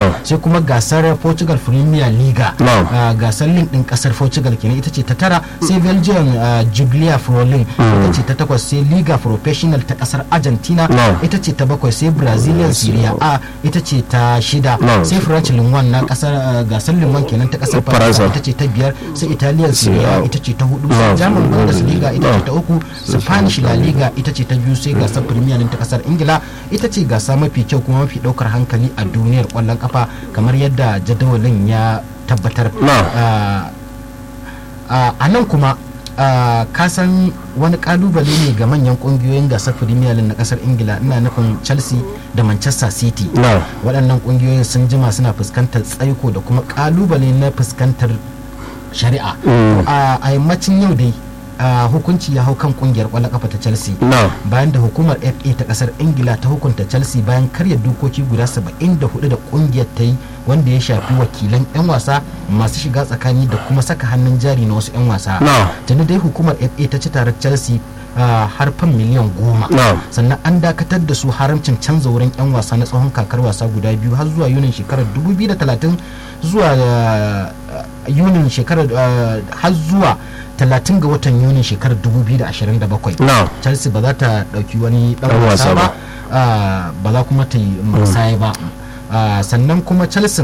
Na'am. sai kuma gasar portugal premier liga Na'am. Ah, gasar link din kasar portugal kenan ita ce ta tara sai belgium ah, jubilee frolin ita ce ta takwas sai liga professional ta kasar argentina Na'am. ita ce ta bakwai sai brazilian serie a ita ce ta shida Na'am. sai french ligue na kasar ah, gasar ligue kenan ta kasar Faransa. faransa ita ce ta biyar sai italian serie a ita ce ta hudu sai Na'am. german bundesliga ita ce ta uku spanish la liga ita ce ta biyu sai gasar premier League ta kasar ingila ita ce gasa mafi kyau kuma mafi daukar hankali a duniyar kwallon kafa kamar yadda jadawalin ya tabbatar Na'am. Ah, ah, a nan kuma ah, ka san wani kalubale ne ga manyan kungiyoyin gasar premier League na kasar ingila ina nufin chelsea da manchester city Na'am. waɗannan kungiyoyin sun jima suna fuskantar tsaiko da kuma kalubale na fuskantar shari'a Mm. a a yammacin yau dai a, hukunci ya hau kan kungiyar kwallon kafa ta chelsea Na'am. bayan da hukumar fa ta kasar ingila ta hukunta chelsea bayan karya dokoki guda 74 da kungiyar ta yi wanda ya shafi wakilan 'yan wasa masu shiga tsakani da kuma saka hannun jari na wasu 'yan wasa Na'am. tuni dai hukumar fa ta ci tarar chelsea a, har fan miliyan goma Na'am. sannan an dakatar da su haramcin canza wurin 'yan wasa na tsawon kakar wasa guda biyu har zuwa yunin shekarar 2030 zuwa uh, yunin shekarar uh, har zuwa 30 ga watan yunin shekarar 2027 Na'am. chelsea ba za ta dauki wani dan Dan wasa wasa ba. ba ah, ba za kuma ta yi musaya ba Ah, sannan kuma chelsea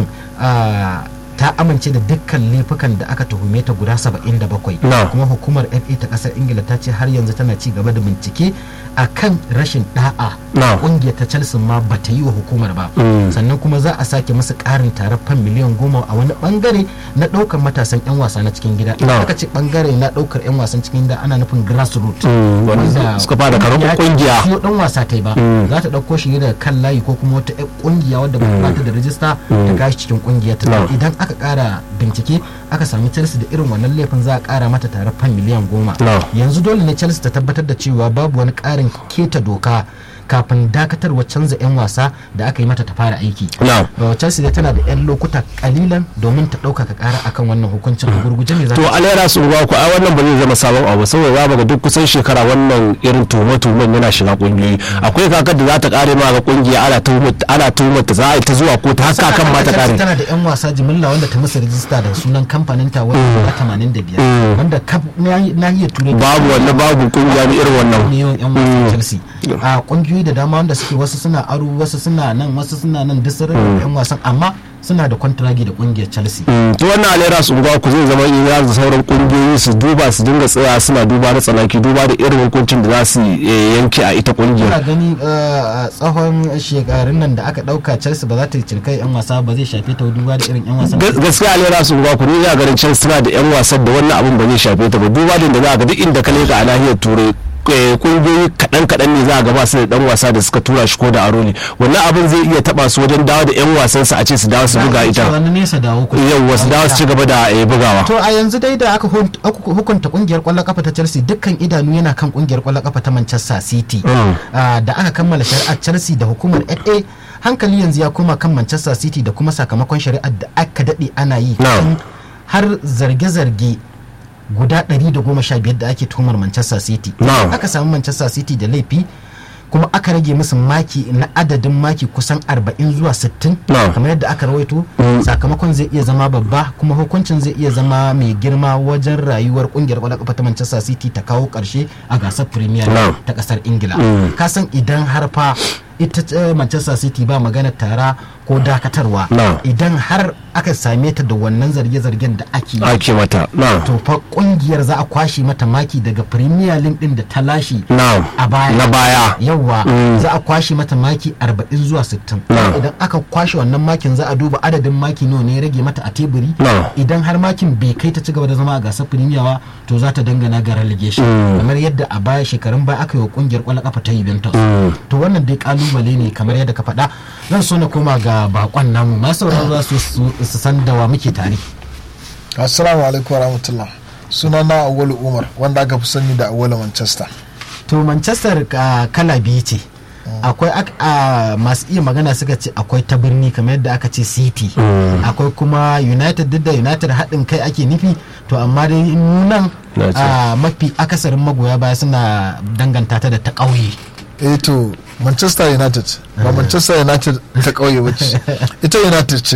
ah, ta amince da dukkan laifukan da aka tuhume ta guda 77 Na'am. kuma hukumar fa ta kasar ingila ta ce har yanzu tana ci gaba da bincike a kan rashin da'a Na'am. kungiyar ta chelsea ma ba ta yi wa hukumar ba Mm. sannan kuma za a sake musu karin tarar fan miliyan goma a wani bangare na daukar matasan yan wasa na cikin gida Na'am. aka ce bangare na daukar yan wasan cikin gida ana nufin grassroots Mm, wanda suka fara karamin kungiya. siyo dan wasa ta yi ba Mm. za ta dauko shi ne daga kan layi ko kuma wata yar kungiya wadda ba ta da rajista ta gashi cikin kungiyar ta Na'am. idan aka kara bincike aka sami chelsea da irin wannan laifin za a kara mata tare fan miliyan goma Na'am. yanzu dole ne chelsea ta tabbatar da cewa babu wani karin keta doka kafin dakatarwa canza 'yan wasa da aka yi mata ta fara aiki Na'am. Uh, chelsea dai tana da 'yan lokuta kalilan domin ta ɗaukaka kara akan wannan hukuncin a gurguje ne za to ta alera su ruwa ku ai wannan ba zai zama sabon abu saboda za mu ga duk kusan shekara wannan irin tuhume-tuhumen yana shiga kungiyoyi akwai kakar da za ta kare ma ga kungiya ana tuhumar ana tuhumar ta za a yi ta zuwa ko ta haka kan ma ta Chelsea kare tana da 'yan wasa jimilla wanda ta musu rijista da sunan kamfanin ta wanda guda 85 Mm. wanda kaf nahiyar turai babu wannan babu kungiya ne irin wannan ne yawan 'yan wasan chelsea a kungiyoyi da dama wanda suke wasu suna aro wasu suna nan wasu suna nan duk sun rarraba 'yan wasan amma suna da kwantiragi da kungiyar chelsea Mm, to wannan alera su ruwa ku zai zama iya da sauran kungiyoyi su duba su dinga tsaya suna duba da tsanaki duba da irin hukuncin da za su eh, yanke a ita Kuna kungiyar gani uh, a tsawon shekarun nan da aka dauka chelsea ba za ta cirkai 'yan wasa ba zai shafe ta duba da irin 'yan wasan Gas- gaskiya alera su ruwa ku ni ina ganin can suna da yan wasan da wannan abin ba zai shafe ta ba duba da inda za a ga duk inda ka leka a nahiyar turai eh, kungiyoyi kaɗan kaɗan ne za a ga ba su da dan wasa da suka tura shi ko da aro ne wannan abin zai iya taba su wajen dawo da yan wasansu a ce su dawo su buga ita wani nesa dawo ku yau wasu dawo su ci gaba da eh, bugawa to a yanzu dai da aka hun- aka hukunta kungiyar kwallon kafa ta chelsea dukkan idanu yana kan kungiyar kwallon kafa ta manchester city Mm. Ah, da aka kammala shari'ar chelsea da hukumar fa hankali yanzu ya koma kan manchester city da kuma sakamakon shari'ar da aka daɗe ana yi Na'am. kan har zarge-zarge guda 115 da ake tuhumar manchester city Na'am. aka samu manchester city da laifi kuma aka rage musu maki na adadin maki kusan 40 zuwa 60 Na'am. kamar yadda aka rawaito sakamakon zai iya zama babba kuma hukuncin zai iya zama mai girma wajen rayuwar kungiyar kwallon kafa ta Manchester City ta kawo karshe a gasar Premier Na'am. ta kasar Ingila ka san idan har fa ita eh, Manchester City ba magana tara ko dakatarwa Na'am. idan har aka same ta da wannan zarge-zargen da ake yi ake mata na to fa kungiyar za a kwashe mata maki daga Premier League din da ta lashe na a baya na baya yawwa Mm. za a kwashe mata maki 40 zuwa 60 Na. idan aka kwashe wannan makin za a duba adadin maki nawa ne ya rage mata a teburi Na. idan har makin bai kai ta ci gaba da zama a gasar premier ba to za ta dangana ga relegation kamar yadda a baya shekarun baya aka yi wa kungiyar kwallon kafa ta Juventus to wannan dai kalubale ne kamar yadda ka faɗa zan so na koma ga bakon namu masu sauraro za su su su san da wa muke tare assalamu alaikum wa rahmatullah suna na awwalu umar wanda aka fi sani da awwalu manchester to manchester ah, kala biyu ce akwai ak- ah, masu iya magana suka ce akwai ta birni kamar yadda aka ce city akwai kuma united duk da united haɗin kai ake nufi to amma dai nan Na ce. ah, mafi akasarin magoya baya suna danganta ta da ta ƙauye eh to manchester united ba manchester united ta kauye ba ce ita united ce